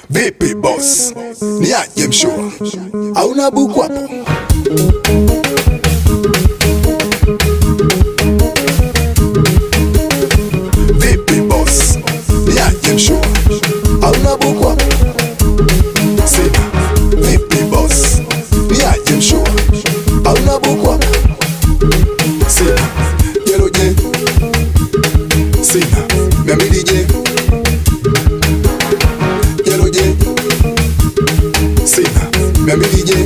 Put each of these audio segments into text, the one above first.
Vipi boss, ni aje mshua, hauna buku hapo? Vipi boss, ni aje mshua, hauna buku hapo? Sina. Vipi boss, ni aje mshua, hauna buku hapo? Sina. Yellow je, sina. Mia mbili je, yellow je, sina. Mia mbili je,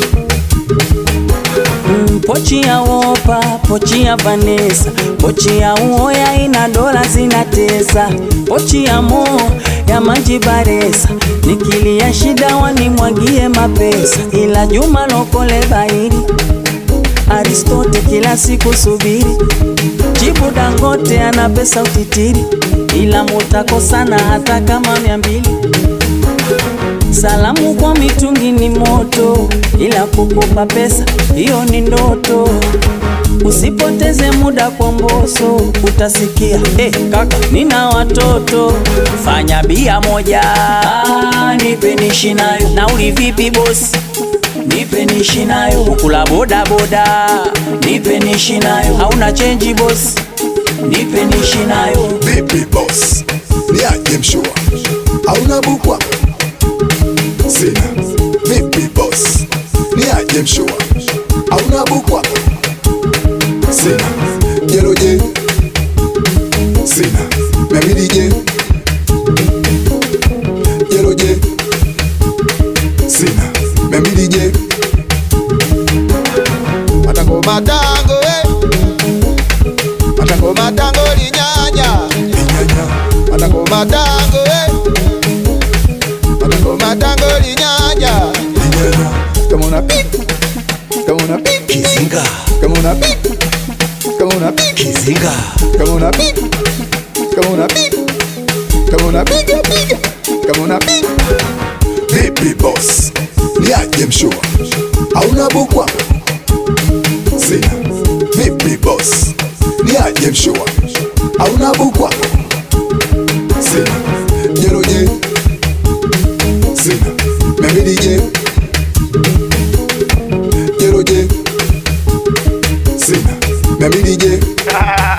Mm, Pochi ya Wopa, pochi ya Vanessa, pochi ya Uoya ina dola zinatesa, pochi ya Mo ya Manji Baresa, nikilia shida wanimwagie mapesa, ila Juma Lokole bairi Aristote kila siku subiri, jibu Dangote ana pesa utitiri, ila mutakosana hata kama mia mbili. Salamu kwa mitungi ni moto, ila kukopa pesa hiyo ni ndoto. Usipoteze muda kwa mboso, utasikia eh, kaka nina watoto, fanya bia moja, ah, nipe nishi nayo. Nauli vipi bosi? Nipe nishi nayo. Ukula boda boda, nipe nishi nayo. Hauna chenji bosi? Nipe nishi nayo. vipi boss, ni aje mshua, hauna buku hapo? Sina. Vipi boss, ni aje mshua, hauna buku hapo? Sina. Yellow je, sina. Mia mbili je, yellow je, sina. Mia mbili je, Matango matango eh. Matango matango linyanya. inyanya, Matango matango eh. Matango matango linyanya. inyanya, Kama una pipi. Kama una pipi. kizinga, Kama una pipi. Kama una pipi. kizinga, Kama una pipi. Kama una pipi. Kama una piga piga. Kama una pipi. vipi boss, ni aje mshua, hauna buku hapo? Sina. Vipi boss, ni aje mshua, hauna buku hapo? Sina. Yellow je, sina. Mia mbili je, yellow je, sina. Mia mbili je,